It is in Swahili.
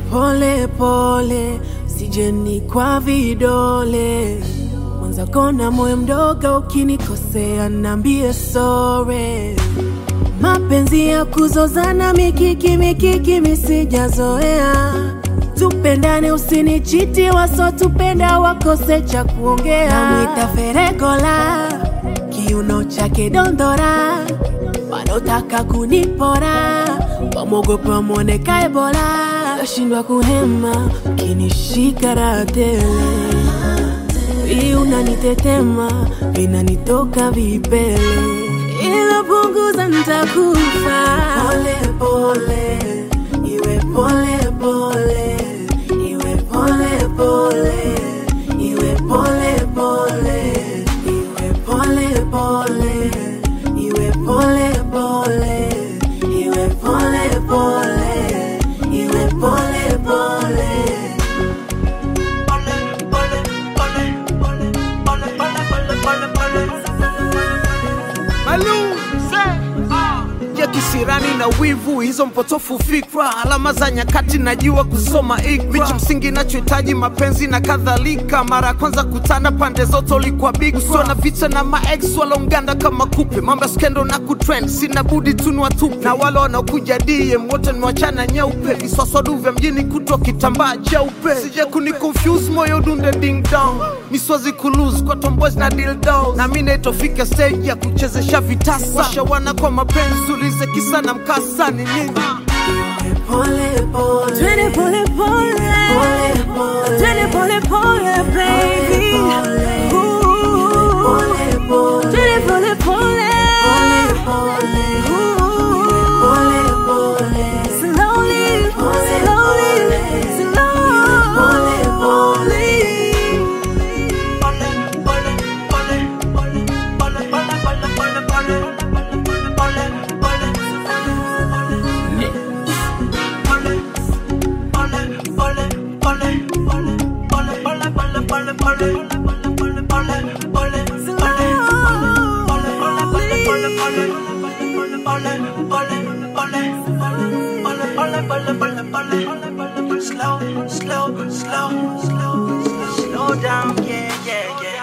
pole pole, sijeni kwa vidole. Mwanza kona moyo mdogo, ukinikosea nambie sore. Mapenzi ya kuzozana mikiki mikiki misijazoea. Tupendane usinichiti, wasotupenda wakose cha kuongea. Namwita Feregola, kiuno chake dondora, wanotaka kunipora, wamwogopa mwoneka Ebola. Nashindwa kuhema, kinishika raha tele hii unanitetema, vinanitoka vipele, ila punguza, nitakufa. Pole pole, iwe pole pole, iwe pole pole, iwe pole pole, iwe pole pole, iwe pole pole, iwe pole pole, iwe pole pole. Malum ya kisirani na wivu, hizo mpotofu fikra, alama za nyakati, najua kusoma ikra, vitu msingi nachohitaji mapenzi na kadhalika. Mara ya kwanza kutana pande zote ulikuwa big, usio na vita na maex walaunganda kama kupe, mambo ya skendo na kutrend, sina budi tunwa tupe, na wale wanaokuja DM wote nimewachana nyeupe, viswaswadu vya mjini kutwa kitambaa cheupe, sije kuni confuse moyo dunde ding dong, miswazi kulose kwa tomboys na dildos, na mimi naitofika stage ya kuchezesha vitasa, washawana kwa mapenzi, ulize kisa na mkasa ni nini? Pole pole, Twende pole pole, pole pole, twende pole pole, baby. Ooh. pole pole, Twende pole pole, pole Ooh. pole, pole Slowly, slowly, slowly. Slow, slow, slow, slow, slow down, yeah, yeah, yeah.